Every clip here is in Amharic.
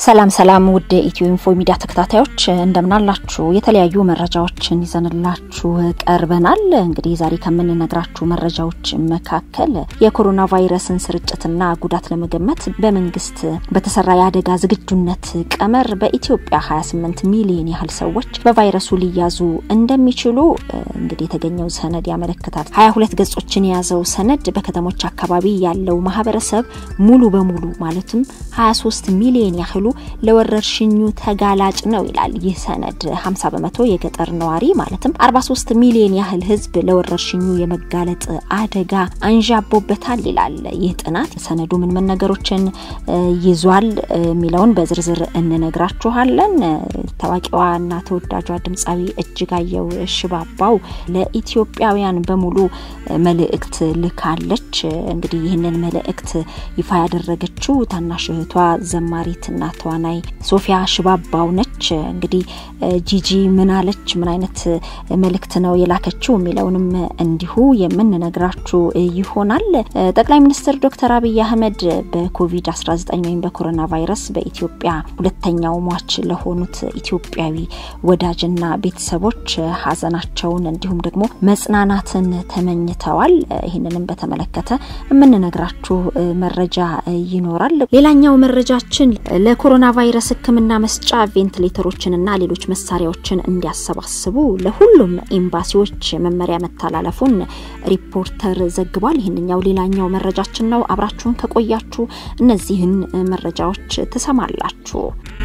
ሰላም ሰላም ውድ ኢትዮ ኢንፎ ሚዲያ ተከታታዮች እንደምናላችሁ የተለያዩ መረጃዎችን ይዘንላችሁ ቀርበናል። እንግዲህ ዛሬ ከምንነግራችሁ መረጃዎች መካከል የኮሮና ቫይረስን ስርጭትና ጉዳት ለመገመት በመንግስት በተሰራ የአደጋ ዝግጁነት ቀመር በኢትዮጵያ 28 ሚሊዮን ያህል ሰዎች በቫይረሱ ሊያዙ እንደሚችሉ እንግዲህ የተገኘው ሰነድ ያመለክታል። 22 ገጾችን የያዘው ሰነድ በከተሞች አካባቢ ያለው ማህበረሰብ ሙሉ በሙሉ ማለትም 23 ሚሊዮን ያህሉ ለወረርሽኙ ተጋላጭ ነው ይላል ይህ ሰነድ። 50 በመቶ የገጠር ነዋሪ ማለትም 43 ሚሊዮን ያህል ህዝብ ለወረርሽኙ የመጋለጥ አደጋ አንዣቦበታል ይላል ይህ ጥናት። ሰነዱ ምን ምን ነገሮችን ይዟል የሚለውን በዝርዝር እንነግራችኋለን። ታዋቂዋና ተወዳጇ ድምፃዊ እጅጋየሁ ሽባባው ለኢትዮጵያውያን በሙሉ መልእክት ልካለች። እንግዲህ ይህንን መልእክት ይፋ ያደረገችው ታናሽ እህቷ ዘማሪትና ተዋናይ ሶፊያ ሽባባው ነች። እንግዲህ ጂጂ ምን አለች፣ ምን አይነት መልእክት ነው የላከችው የሚለውንም እንዲሁ የምንነግራችሁ ይሆናል። ጠቅላይ ሚኒስትር ዶክተር አብይ አህመድ በኮቪድ-19 ወይም በኮሮና ቫይረስ በኢትዮጵያ ሁለተኛው ሟች ለሆኑት ኢትዮጵያዊ ወዳጅና ቤተሰቦች ሀዘናቸውን እንዲሁም ደግሞ መጽናናትን ተመኝተዋል። ይህንንም በተመለከተ የምንነግራችሁ መረጃ ይኖራል። ሌላኛው መረጃችን ለኮሮና ቫይረስ ሕክምና መስጫ ቬንቲሌተሮችንና ሌሎች መሳሪያዎችን እንዲያሰባስቡ ለሁሉም ኤምባሲዎች መመሪያ መተላለፉን ሪፖርተር ዘግቧል። ይህንኛው ሌላኛው መረጃችን ነው። አብራችሁን ከቆያችሁ እነዚህን መረጃዎች ትሰማላችሁ።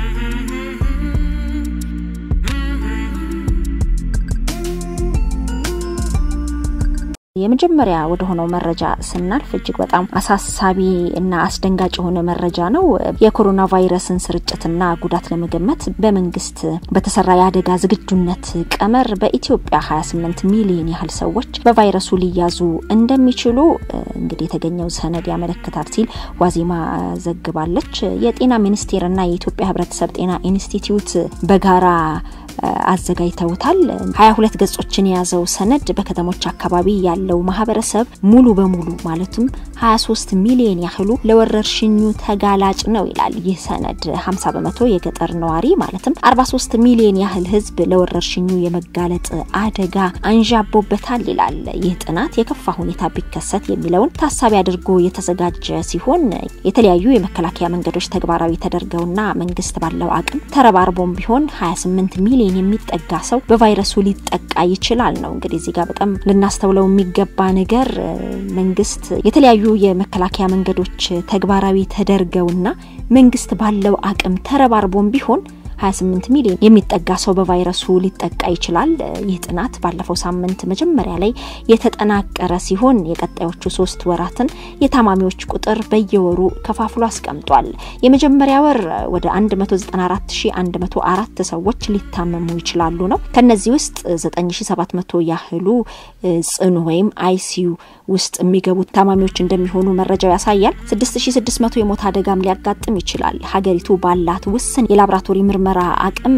የመጀመሪያ ወደ ሆነው መረጃ ስናልፍ እጅግ በጣም አሳሳቢ እና አስደንጋጭ የሆነ መረጃ ነው። የኮሮና ቫይረስን ስርጭትና ጉዳት ለመገመት በመንግስት በተሰራ የአደጋ ዝግጁነት ቀመር በኢትዮጵያ 28 ሚሊዮን ያህል ሰዎች በቫይረሱ ሊያዙ እንደሚችሉ እንግዲህ የተገኘው ሰነድ ያመለክታል ሲል ዋዜማ ዘግባለች። የጤና ሚኒስቴርና የኢትዮጵያ ሕብረተሰብ ጤና ኢንስቲትዩት በጋራ አዘጋጅተውታል። 22 ገጾችን የያዘው ሰነድ በከተሞች አካባቢ ያለው ማህበረሰብ ሙሉ በሙሉ ማለትም 23 ሚሊዮን ያህሉ ለወረርሽኙ ተጋላጭ ነው ይላል ይህ ሰነድ። 50 በመቶ የገጠር ነዋሪ ማለትም 43 ሚሊዮን ያህል ህዝብ ለወረርሽኙ የመጋለጥ አደጋ አንዣቦበታል ይላል ይህ ጥናት። የከፋ ሁኔታ ቢከሰት የሚለውን ታሳቢ አድርጎ የተዘጋጀ ሲሆን የተለያዩ የመከላከያ መንገዶች ተግባራዊ ተደርገውና መንግስት ባለው አቅም ተረባርቦም ቢሆን 28 ሚሊዮን የሚጠጋ ሰው በቫይረሱ ሊጠቃ ይችላል ነው። እንግዲህ እዚህ ጋር በጣም ልናስተውለው የሚገባ ነገር መንግስት የተለያዩ የመከላከያ መንገዶች ተግባራዊ ተደርገውና መንግስት ባለው አቅም ተረባርቦም ቢሆን 28 ሚሊዮን የሚጠጋ ሰው በቫይረሱ ሊጠቃ ይችላል። ይህ ጥናት ባለፈው ሳምንት መጀመሪያ ላይ የተጠናቀረ ሲሆን የቀጣዮቹ ሶስት ወራትን የታማሚዎች ቁጥር በየወሩ ከፋፍሎ አስቀምጧል። የመጀመሪያ ወር ወደ 194104 ሰዎች ሊታመሙ ይችላሉ ነው። ከነዚህ ውስጥ 9700 ያህሉ ጽኑ ወይም አይሲዩ ውስጥ የሚገቡት ታማሚዎች እንደሚሆኑ መረጃው ያሳያል። 6600 የሞት አደጋም ሊያጋጥም ይችላል። ሀገሪቱ ባላት ውስን የላብራቶሪ ምርመራ አቅም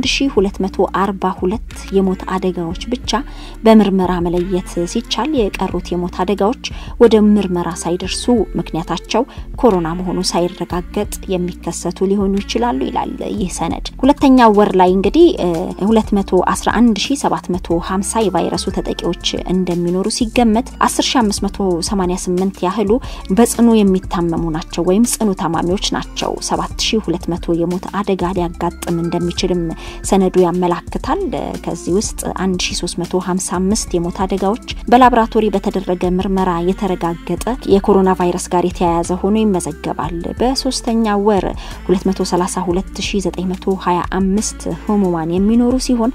1242 የሞት አደጋዎች ብቻ በምርመራ መለየት ሲቻል የቀሩት የሞት አደጋዎች ወደ ምርመራ ሳይደርሱ ምክንያታቸው ኮሮና መሆኑ ሳይረጋገጥ የሚከሰቱ ሊሆኑ ይችላሉ ይላል ይህ ሰነድ። ሁለተኛው ወር ላይ እንግዲህ 211750 የቫይረሱ ተጠቂዎች እንደሚኖሩ ሲገመት 10588 ያህሉ በጽኑ የሚታመሙ ናቸው ወይም ጽኑ ታማሚዎች ናቸው። 7200 የሞት አደጋ ሊያጋጥም እንደሚችልም ሰነዱ ያመላክታል። ከዚህ ውስጥ 1355 የሞት አደጋዎች በላቦራቶሪ በተደረገ ምርመራ የተረጋገጠ የኮሮና ቫይረስ ጋር የተያያዘ ሆኖ ይመዘገባል። በሶስተኛ ወር 233925 ህሙማን የሚኖሩ ሲሆን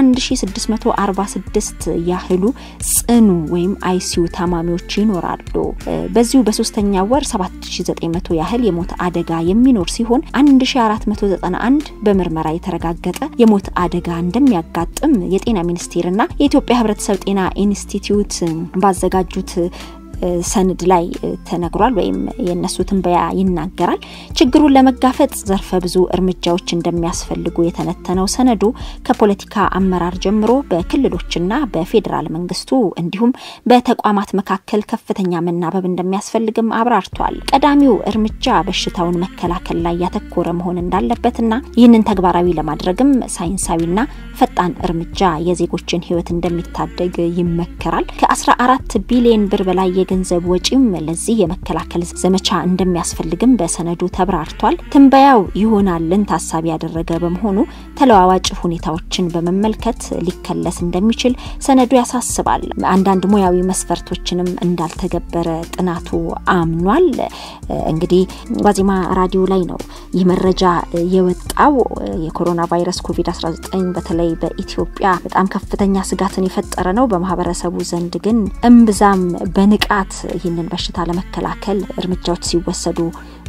11646 ያህሉ ጽኑ ወይም አይሲዩ ታማሚዎች ይኖራሉ። በዚሁ በሶስተኛ ወር 7900 ያህል የሞት አደጋ የሚኖር ሲሆን 1491 በምርመራ የተረጋገጠ የሞት አደጋ እንደሚያጋጥም የጤና ሚኒስቴርና የኢትዮጵያ ሕብረተሰብ ጤና ኢንስቲትዩት ባዘጋጁት ሰነድ ላይ ተነግሯል ወይም የእነሱ ትንበያ ይናገራል። ችግሩን ለመጋፈጥ ዘርፈ ብዙ እርምጃዎች እንደሚያስፈልጉ የተነተነው ሰነዱ ከፖለቲካ አመራር ጀምሮ በክልሎችና በፌዴራል መንግስቱ እንዲሁም በተቋማት መካከል ከፍተኛ መናበብ እንደሚያስፈልግም አብራርቷል። ቀዳሚው እርምጃ በሽታውን መከላከል ላይ ያተኮረ መሆን እንዳለበትና ይህንን ተግባራዊ ለማድረግም ሳይንሳዊና ፈጣን እርምጃ የዜጎችን ሕይወት እንደሚታደግ ይመከራል። ከ14 ቢሊዮን ብር በላይ የገንዘብ ወጪም ለዚህ የመከላከል ዘመቻ እንደሚያስፈልግም በሰነዱ ተብራርቷል። ትንበያው ይሆናልን ታሳቢ ያደረገ በመሆኑ ተለዋዋጭ ሁኔታዎችን በመመልከት ሊከለስ እንደሚችል ሰነዱ ያሳስባል። አንዳንድ ሙያዊ መስፈርቶችንም እንዳልተገበረ ጥናቱ አምኗል። እንግዲህ ዋዜማ ራዲዮ ላይ ነው ይህ መረጃ የወጣው። የኮሮና ቫይረስ ኮቪድ-19 በተለይ በኢትዮጵያ በጣም ከፍተኛ ስጋትን የፈጠረ ነው። በማህበረሰቡ ዘንድ ግን እምብዛም በንቃት ይህንን በሽታ ለመከላከል እርምጃዎች ሲወሰዱ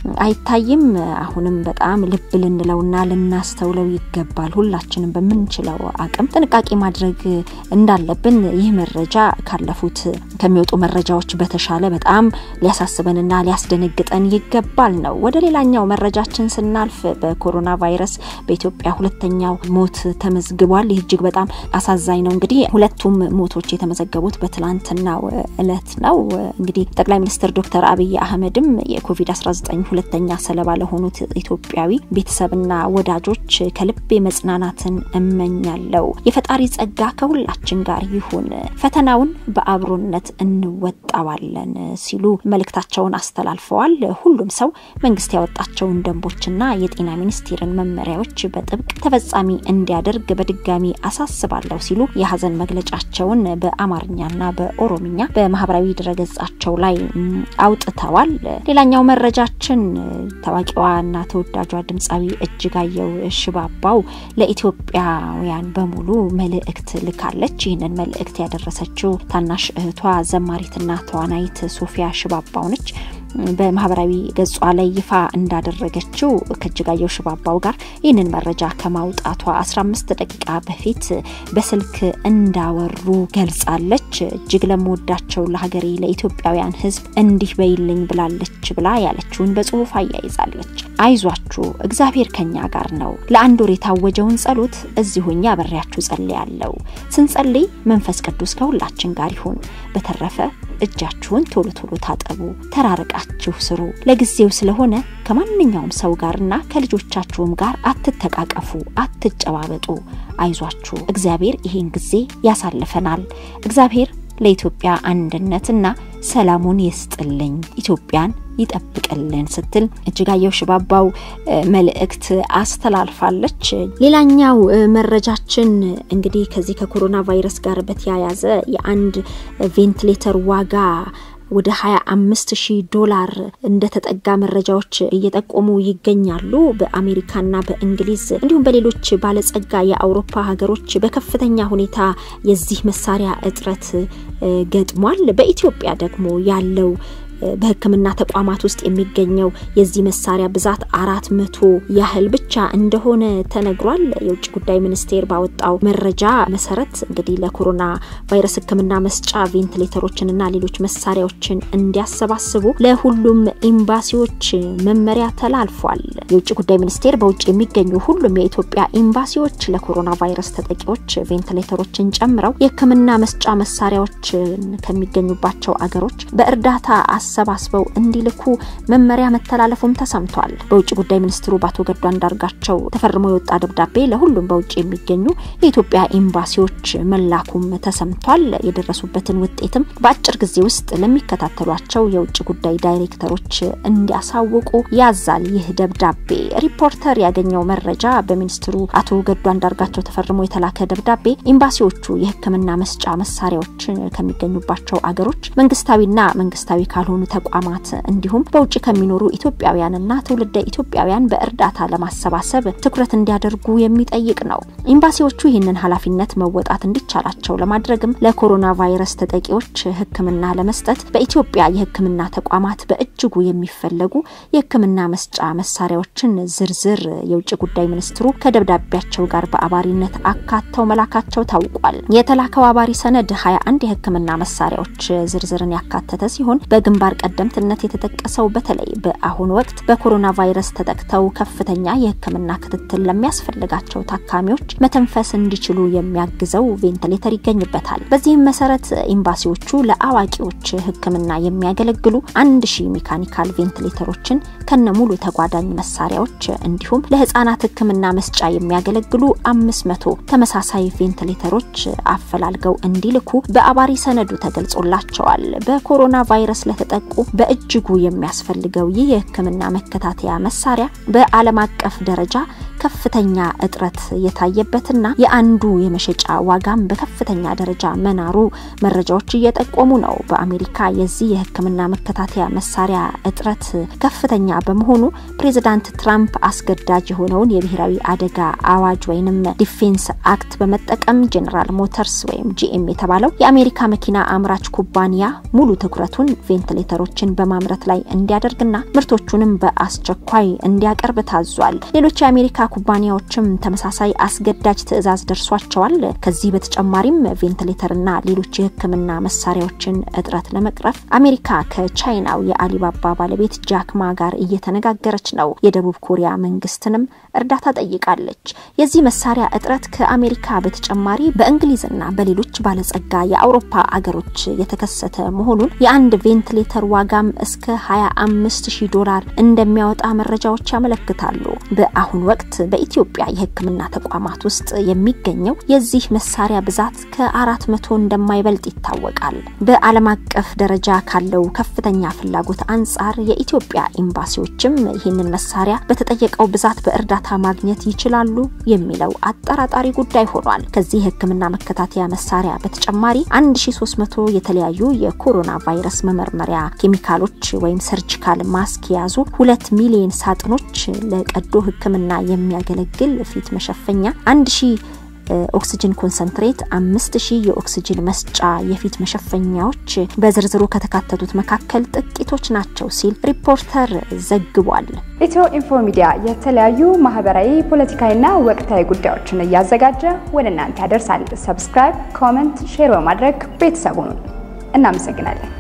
አይታይም። አሁንም በጣም ልብ ልንለውና ልናስተውለው ይገባል። ሁላችንም በምንችለው አቅም ጥንቃቄ ማድረግ እንዳለብን ይህ መረጃ ካለፉት ከሚወጡ መረጃዎች በተሻለ በጣም ሊያሳስበንና ሊያስደነግጠን ይገባል ነው። ወደ ሌላኛው መረጃችን ስናልፍ በኮሮና ቫይረስ በኢትዮጵያ ሁለተኛው ሞት ተመዝግቧል። ይህ እጅግ በጣም አሳዛኝ ነው። እንግዲህ ሁለቱም ሞቶች የተመዘገቡት በትላንትናው እለት ነው። እንግዲህ ጠቅላይ ሚኒስትር ዶክተር አብይ አህመድም የኮቪድ-19 ሁለተኛ ሰለባ ለሆኑት ኢትዮጵያዊ ቤተሰብና ወዳጆች ከልቤ መጽናናትን እመኛለሁ። የፈጣሪ ጸጋ ከሁላችን ጋር ይሁን፣ ፈተናውን በአብሮነት እንወጣዋለን ሲሉ መልእክታቸውን አስተላልፈዋል። ሁሉም ሰው መንግስት ያወጣቸውን ደንቦችና የጤና ሚኒስቴርን መመሪያዎች በጥብቅ ተፈጻሚ እንዲያደርግ በድጋሚ አሳስባለሁ ሲሉ የሀዘን መግለጫቸውን በአማርኛና በኦሮምኛ በማህበራዊ ድረገጻቸው ላይ አውጥተዋል። ሌላኛው መረጃችን ታዋቂዋና ተወዳጇ ድምፃዊ እጅጋየሁ ሽባባው ለኢትዮጵያውያን በሙሉ መልእክት ልካለች። ይህንን መልእክት ያደረሰችው ታናሽ እህቷ ዘማሪትና ተዋናይት ሶፊያ ሽባባው ነች። በማህበራዊ ገጿ ላይ ይፋ እንዳደረገችው ከእጅጋየሁ ሽባባው ጋር ይህንን መረጃ ከማውጣቷ 15 ደቂቃ በፊት በስልክ እንዳወሩ ገልጻለች። እጅግ ለምወዳቸው ለሀገሬ ለኢትዮጵያውያን ሕዝብ እንዲህ በይልኝ ብላለች ብላ ያለችውን በጽሁፍ አያይዛለች። አይዟችሁ እግዚአብሔር ከኛ ጋር ነው። ለአንድ ወር የታወጀውን ጸሎት እዚሁ እኛ አብሬያችሁ ጸልያለሁ። ስንጸልይ መንፈስ ቅዱስ ከሁላችን ጋር ይሁን። በተረፈ እጃችሁን ቶሎ ቶሎ ታጠቡ፣ ተራርቃችሁ ስሩ። ለጊዜው ስለሆነ ከማንኛውም ሰው ጋርና ከልጆቻችሁም ጋር አትተቃቀፉ፣ አትጨባበጡ። አይዟችሁ እግዚአብሔር ይሄን ጊዜ ያሳልፈናል። እግዚአብሔር ለኢትዮጵያ አንድነትና ሰላሙን ይስጥልኝ፣ ኢትዮጵያን ይጠብቅልን ስትል እጅጋየሁ ሽባባው መልእክት አስተላልፋለች። ሌላኛው መረጃችን እንግዲህ ከዚህ ከኮሮና ቫይረስ ጋር በተያያዘ የአንድ ቬንቲሌተር ዋጋ ወደ 25 ሺህ ዶላር እንደተጠጋ መረጃዎች እየጠቆሙ ይገኛሉ። በአሜሪካና በእንግሊዝ እንዲሁም በሌሎች ባለጸጋ የአውሮፓ ሀገሮች በከፍተኛ ሁኔታ የዚህ መሳሪያ እጥረት ገጥሟል። በኢትዮጵያ ደግሞ ያለው በሕክምና ተቋማት ውስጥ የሚገኘው የዚህ መሳሪያ ብዛት አራት መቶ ያህል ብቻ እንደሆነ ተነግሯል። የውጭ ጉዳይ ሚኒስቴር ባወጣው መረጃ መሰረት እንግዲህ ለኮሮና ቫይረስ ሕክምና መስጫ ቬንቲሌተሮችንና ሌሎች መሳሪያዎችን እንዲያሰባስቡ ለሁሉም ኤምባሲዎች መመሪያ ተላልፏል። የውጭ ጉዳይ ሚኒስቴር በውጭ የሚገኙ ሁሉም የኢትዮጵያ ኤምባሲዎች ለኮሮና ቫይረስ ተጠቂዎች ቬንቲሌተሮችን ጨምረው የሕክምና መስጫ መሳሪያዎችን ከሚገኙባቸው አገሮች በእርዳታ አሰባስበው እንዲልኩ መመሪያ መተላለፉም ተሰምቷል። በውጭ ጉዳይ ሚኒስትሩ በአቶ ገዱ አንዳርጋቸው ተፈርሞ የወጣ ደብዳቤ ለሁሉም በውጭ የሚገኙ የኢትዮጵያ ኤምባሲዎች መላኩም ተሰምቷል። የደረሱበትን ውጤትም በአጭር ጊዜ ውስጥ ለሚከታተሏቸው የውጭ ጉዳይ ዳይሬክተሮች እንዲያሳውቁ ያዛል። ይህ ደብዳቤ ሪፖርተር ያገኘው መረጃ በሚኒስትሩ አቶ ገዱ አንዳርጋቸው ተፈርሞ የተላከ ደብዳቤ ኤምባሲዎቹ የሕክምና መስጫ መሳሪያዎች ከሚገኙባቸው አገሮች መንግስታዊና መንግስታዊ ካልሆኑ ከሆኑ ተቋማት እንዲሁም በውጭ ከሚኖሩ ኢትዮጵያውያንና ትውልደ ኢትዮጵያውያን በእርዳታ ለማሰባሰብ ትኩረት እንዲያደርጉ የሚጠይቅ ነው። ኤምባሲዎቹ ይህንን ኃላፊነት መወጣት እንዲቻላቸው ለማድረግም ለኮሮና ቫይረስ ተጠቂዎች ሕክምና ለመስጠት በኢትዮጵያ የሕክምና ተቋማት በእጅጉ የሚፈለጉ የሕክምና መስጫ መሳሪያዎችን ዝርዝር የውጭ ጉዳይ ሚኒስትሩ ከደብዳቤያቸው ጋር በአባሪነት አካተው መላካቸው ታውቋል። የተላከው አባሪ ሰነድ 21 የሕክምና መሳሪያዎች ዝርዝርን ያካተተ ሲሆን በግንባር ቀደምትነት የተጠቀሰው በተለይ በአሁኑ ወቅት በኮሮና ቫይረስ ተጠቅተው ከፍተኛ የሕክምና ክትትል ለሚያስፈልጋቸው ታካሚዎች መተንፈስ እንዲችሉ የሚያግዘው ቬንቲሌተር ይገኝበታል። በዚህም መሰረት ኤምባሲዎቹ ለአዋቂዎች ሕክምና የሚያገለግሉ አንድ ሺህ ሜካኒካል ቬንቲሌተሮችን ከነሙሉ ተጓዳኝ መሳሪያዎች እንዲሁም ለህጻናት ሕክምና መስጫ የሚያገለግሉ አምስት መቶ ተመሳሳይ ቬንቲሌተሮች አፈላልገው እንዲልኩ በአባሪ ሰነዱ ተገልጾላቸዋል። በኮሮና ቫይረስ ለተጠቁ በእጅጉ የሚያስፈልገው ይህ የህክምና መከታተያ መሳሪያ በዓለም አቀፍ ደረጃ ከፍተኛ እጥረት የታየበትና የአንዱ የመሸጫ ዋጋም በከፍተኛ ደረጃ መናሩ መረጃዎች እየጠቆሙ ነው። በአሜሪካ የዚህ የህክምና መከታተያ መሳሪያ እጥረት ከፍተኛ በመሆኑ ፕሬዚዳንት ትራምፕ አስገዳጅ የሆነውን የብሔራዊ አደጋ አዋጅ ወይንም ዲፌንስ አክት በመጠቀም ጄኔራል ሞተርስ ወይም ጂኤም የተባለው የአሜሪካ መኪና አምራች ኩባንያ ሙሉ ትኩረቱን ቬንቲሌተሮችን በማምረት ላይ እንዲያደርግና ምርቶቹንም በአስቸኳይ እንዲያቀርብ ታዟል። ሌሎች የአሜሪካ ኩባንያዎችም ተመሳሳይ አስገዳጅ ትዕዛዝ ደርሷቸዋል። ከዚህ በተጨማሪም ቬንቲሌተርና ሌሎች የህክምና መሳሪያዎችን እጥረት ለመቅረፍ አሜሪካ ከቻይናው የአሊባባ ባለቤት ጃክማ ጋር እየተነጋገረች ነው። የደቡብ ኮሪያ መንግስትንም እርዳታ ጠይቃለች። የዚህ መሳሪያ እጥረት ከአሜሪካ በተጨማሪ በእንግሊዝና በሌሎች ባለጸጋ የአውሮፓ አገሮች የተከሰተ መሆኑን የአንድ ቬንቲሌተር ዋጋም እስከ 25 ሺህ ዶላር እንደሚያወጣ መረጃዎች ያመለክታሉ። በአሁኑ ወቅት በኢትዮጵያ የህክምና ተቋማት ውስጥ የሚገኘው የዚህ መሳሪያ ብዛት ከአራት መቶ እንደማይበልጥ ይታወቃል። በዓለም አቀፍ ደረጃ ካለው ከፍተኛ ፍላጎት አንጻር የኢትዮጵያ ኤምባሲዎችም ይህንን መሳሪያ በተጠየቀው ብዛት በእርዳታ ማግኘት ይችላሉ የሚለው አጠራጣሪ ጉዳይ ሆኗል። ከዚህ የህክምና መከታተያ መሳሪያ በተጨማሪ 1300 የተለያዩ የኮሮና ቫይረስ መመርመሪያ ኬሚካሎች ወይም ሰርጂካል ማስክ የያዙ ሁለት ሚሊዮን ሳጥኖች ለቀዶ ህክምና የሚያገለግል ፊት መሸፈኛ አንድ ሺህ ኦክሲጅን ኮንሰንትሬት አምስት ሺህ የኦክሲጅን መስጫ የፊት መሸፈኛዎች በዝርዝሩ ከተካተቱት መካከል ጥቂቶች ናቸው ሲል ሪፖርተር ዘግቧል። ኢትዮ ኢንፎ ሚዲያ የተለያዩ ማህበራዊ፣ ፖለቲካዊና ወቅታዊ ጉዳዮችን እያዘጋጀ ወደ እናንተ ያደርሳል። ሰብስክራይብ፣ ኮመንት፣ ሼር በማድረግ ቤተሰቡን እናመሰግናለን።